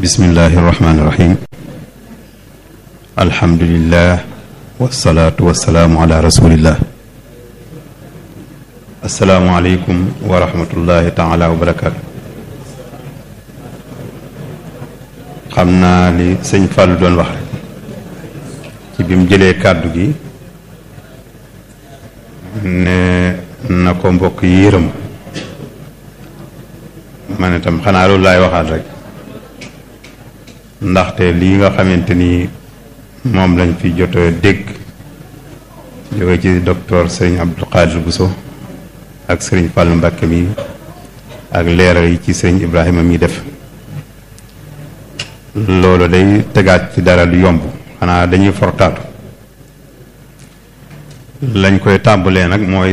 bismillahi irrahmani irrahim alhamdulillah wasalaatu wasalaamu ala rasulillah asalaamualeykum wa rahmatullahi taala wa barakaatu xam naa li sëñ Fallou doon wax rek ci bi mu jëlee kàddu gi ne na ko mbokk yi yërëm ma ne tam xanaa loolu laay waxaat rek ndaxte lii nga xamante ni moom lañ fi jot a dégg jóge ci docteur sëriñ Abdou Khadir Bousso ak sëriñ Fallou Mbacke mi ak leeral yi ci sëriñ Ibrahima mi def loolu day tegaat ci dara lu yomb xanaa dañuy fortaatu lañ koy tàmbalee nag mooy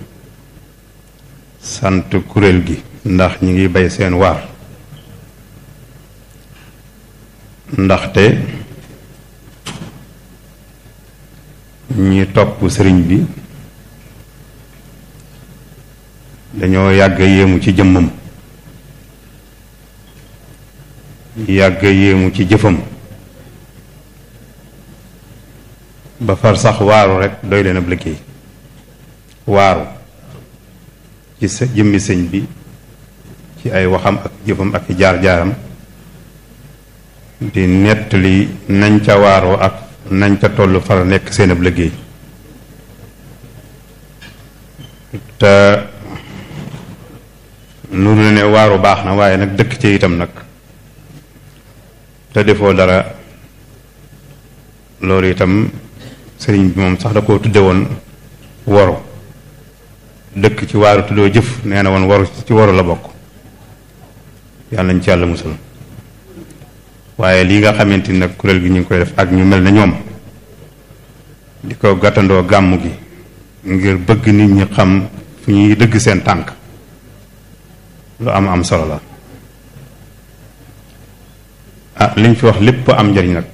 sant kuréel gi ndax ñi ngi bay seen waar ndaxte ñi topp sëriñ bi dañoo yàgg yéemu ci jëmmam yàgg yéemu ci jëfam ba far sax waaru rek doy leen ab liggéey waaru ci sa jëmmi sëñ bi ci ay waxam ak jëfam ak jaar-jaaram di nettali nañ ca waaroo ak nañ ca toll far nekk seen ab liggéey te nuru la ne waaru baax na waaye nag dëkk ci itam nag te defoo dara loolu itam sëriñ bi moom sax da koo tudde woon waru dëkk ci waaru tuddoo jëf nee na woon waru ci waru la bokk yàlla nañ ci yàlla musal waaye lii nga xamante ni nag kuréel gi ñu ngi koy def ak ñu mel ne ñoom di ko gàttandoo gàmm gi ngir bëgg nit ñi xam fu ñuy dëgg seen tànk lu am am solo la ah liñ fi wax lépp am njariñ nag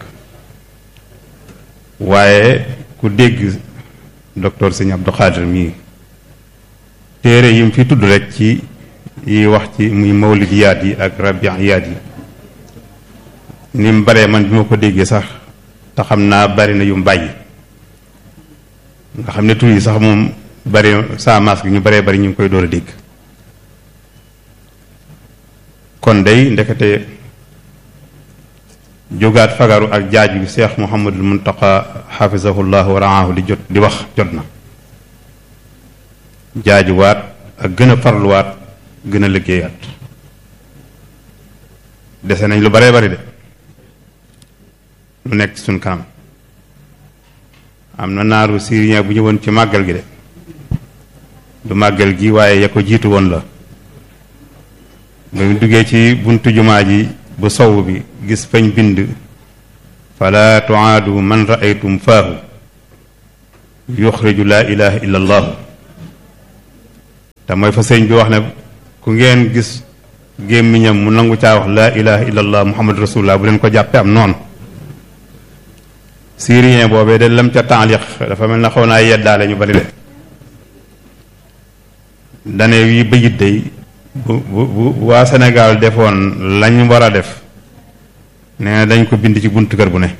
waaye ku dégg docteur sëñ Abdou Khadir mii téere yi mu fi tudd rek ci yi wax ci muy mawlidiyaat yi ak rabiiyaat yi ni mu baree man bi ma ko déggee sax te xam naa bari na yu mu bàyyi nga xam ne tur yi sax moom bari saa maas gi ñu baree bari ñu ngi koy door a dégg kon day ndekete jógaat fagaru ak jaaj bi seex muhammadul muntaqa xafisahullah wa raahu di jot di wax jot na jaajuwaat ak gën a farluwaat gën a liggéeyaat dese nañ lu baree bari de lu nekk suñ kanam am na naaru syrien bu ñëwoon ci màggal gi de du màggal gi waaye ya ko jiitu woon la ba mu duggee ci buntu jumaa ji bu sow bi gis fañ bind fala tuaadu man raaytum faahu yuxriju laa ilaha illa allahu te mooy fa sëñ bi wax ne ku ngeen gis gémmiñam mu nangu caa wax laa ilaha illa allah muhammadu rasulullah bu leen ko jàppe am noonu syrien boobee de lam ca taaliq dafa mel na xaw naa yeddaale ñu bari de dane wi bëyit day bu bu bu waa Sénégal defoon lañ war a def nee na dañ ko bind ci buntu kër bu ne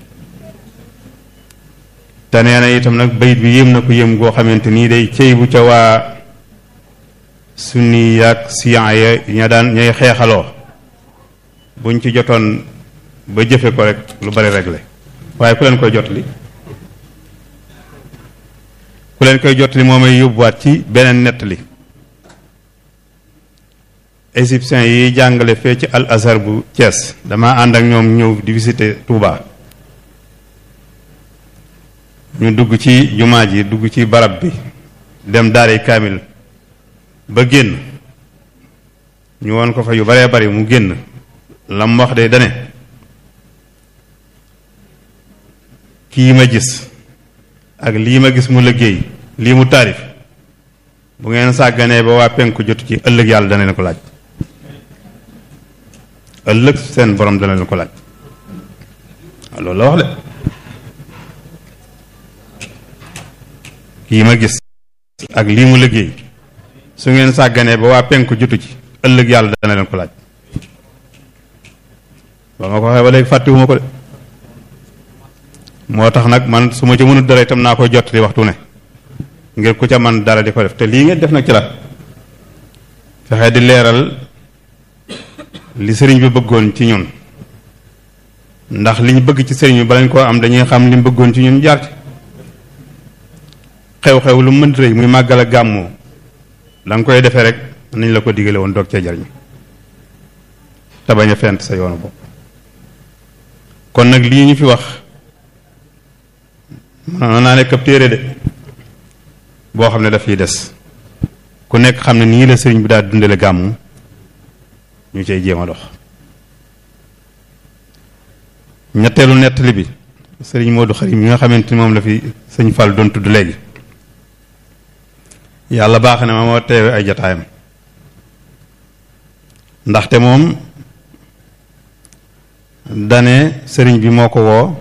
te nee na itam nag bayit bi yéem na ko yéem goo xamante nii day cëy bu ca waa sunni yaag siyan ya ña daan ñay xeexaloo buñ ci jotoon ba jëfe ko rek lu bari réglé waaye ku leen koy jotali ku leen koy jotali moo may yóbbuwaat ci beneen nettali égyptiens yi jàngale fee ci al azhar bu Thiès dama ànd ak ñoom ñëw di visiter Touba ñu dugg ci jumaa ji dugg ci barab bi dem daare kaamil ba génn ñu woon ko fa yu baree bari mu génn lam wax de dane kii ma gis ak lii ma gis mu liggéey lii mu taarif bu ngeen sàgganee ba waa penku jotu ci ëllëg yàlla dana leen ko laaj ëllëg seen borom dana leen ko laaj waaw loolu la wax de kii ma gis ak lii mu liggéey su ngeen sàgganee ba waa penku jotu ci ëllëg yàlla dana leen ko laaj ba ma ko waxee ba léegi fàttewuma ko de moo tax nag man su ma ci mënut dara itam naa koy jottali waxtu ne ngir ku ca man dara di ko def te lii ngeen def nag ci la fexe di leeral li sëriñ bi bëggoon ci ñun ndax li ñu bëgg ci sëriñ bi balañ koo am dañuy xam li mu bëggoon ci ñun jaar ci xew-xew lu mën rëy muy màggal ak gàmmu da nga koy defee rek nañ la ko digale woon doog cee jariñ te bañ a fent sa yoonu bopp kon nag lii ñu fi wax mën naa nekk ab téere de boo xam ne daf fiy des ku nekk xam ne nii la sëriñ bi daal dundale gàmmu ñu cay jéem a dox ñetteelu nettali bi sëriñ Modou Xarim yi nga xamante ni moom la fi sëñ Fall doon tudd léegi yàlla baax na ma moo teewe ay jataayam ndaxte moom dane sëriñ bi moo ko woo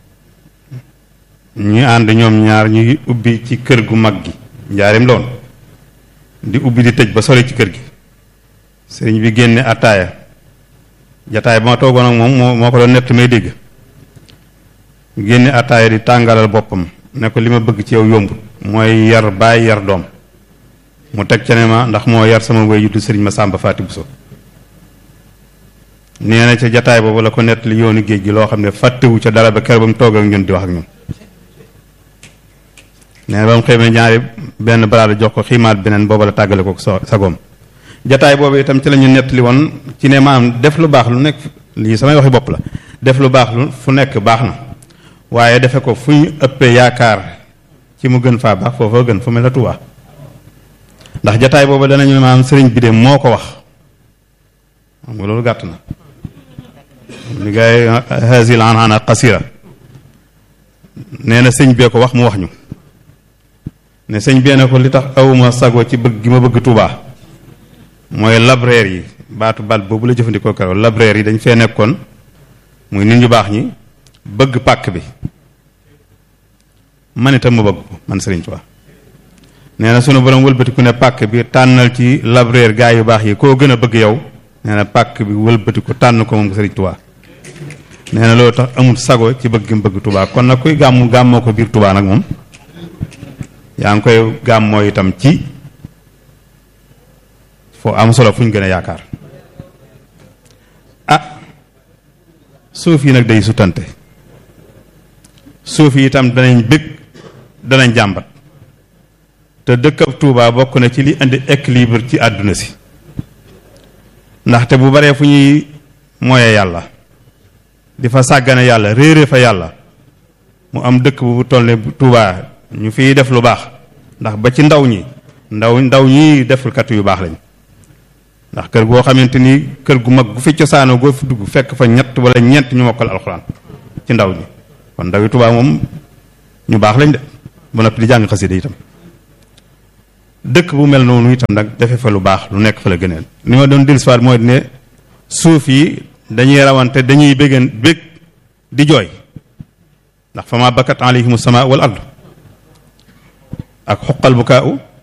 ñu ànd ñoom ñaar ñuy ubbi ci kër gu mag gi njaarim loon di ubbi di tëj ba sori ci kër gi sëriñ bi génne attaaya jataay ba ma toogoon ak moom moo moo ko doon nett may dégg génne attaaya di tàngalal boppam ne ko li ma bëgg ci yow yomb mooy yar bàyyi yar doom mu teg ca ne ma ndax moo yar sama wéy juddu sëriñ ma sàmba faati buso nee na ca jataay boobu la ko nett li yoonu géej gi loo xam ne fàttewu ca dara ba kër ba mu toog ak ñun di wax ak ñun nee na ba mu xëymee ñaari benn baraada jox ko xiimaat beneen booba la tàggale ko sa sagoom jataay boobu itam ci la ñu nettali woon ci ne maam def lu baax lu nekk lii samay waxi bopp la def lu baax lu fu nekk baax na waaye defe ko fu ñu ëppee yaakaar ci mu gën faa baax foofa gën fu mel na Tuubaa ndax jataay boobu danañu maam sëriñ bi de moo ko wax xam nga loolu gàtt na li gaay hasil anhana qasira nee na sëñ bee ko wax mu wax ñu ne sëñ bee ne ko li tax awuma sago ci bëgg gi ma bëgg Tuubaa mooy labraire yi baatu bal boobu la jëfandikoo keroog labraire yi dañ fee nekkoon muy nit ñu baax ñi bëgg pàkk bi man itam ma bëgg ko man Sëriñ Tuubaa nee na sunu borom wëlbatiku ne pàkk bi tànnal ci labraire gaa yu baax yi koo gën a bëgg yow nee na pàkk bi wëlbatiku tànn ko moom Sëriñ Tuubaa nee na loolu tax amul sago ci bëgg mu bëgg Tuubaa kon nag kuy gàmmu gàmmoo ko biir Tuubaa nag moom yaa ngi koy gàmmoo itam ci foo am solo fu ñu gën a yaakaar ah suuf yi nag day sutante suuf yi itam danañ bëgg danañ jàmbat te dëkkab Tuubaa bokk na ci li indi équilibre ci àdduna si ndaxte bu baree fu ñuy mooyee yàlla di fa sàggane yàlla réere fa yàlla mu am dëkk bu toll ne Tuubaa ñu fiy def lu baax ndax ba ci ndaw ñi ndaw ndaw ñi defulkat yu baax lañ ndax kër goo xamante ni kër gu mag gu fi cosaanoo goo fi dugg fekk fa ñett wala ñeent ñu mokkal alxuraan ci ndaw ñi kon ndaw yi Tuubaa moom ñu baax lañ de ba noppi di jàng xasida itam dëkk bu mel noonu itam nag defe fa lu baax lu nekk fa la gëneel li ma doon dellusiwaat mooy ne suuf yi dañuy rawante dañuy béggan bég di jooy ndax fa ma bakkat alayhimu sama wal ard ak xuqal bukaa u